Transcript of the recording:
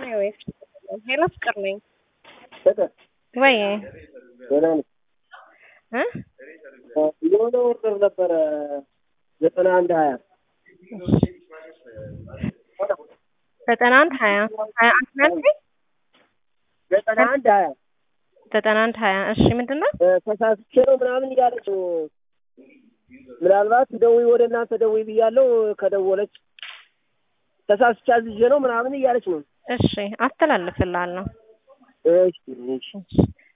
ነው ወይስ ሄሎ ፍቅር ነኝ ፍቅር ወይ ደህና ነኝ። እ የሆነ ኦርደር ነበረ ዘጠና አንድ ሀያ ዘጠና አንድ ሀያ ሀያ አንድ ነው ያልከኝ? ዘጠና አንድ ሀያ ዘጠና አንድ ሀያ እሺ ምንድን ነው ተሳስቼ ነው ምናምን እያለች ነው። ምናልባት ደውይ ወደ እናንተ ደውይ ብያለሁ። ከደወለች ተሳስቼ አዝዤ ነው ምናምን እያለች ነው። እሺ አስተላልፍልሃለሁ እሺ እሺ እሺ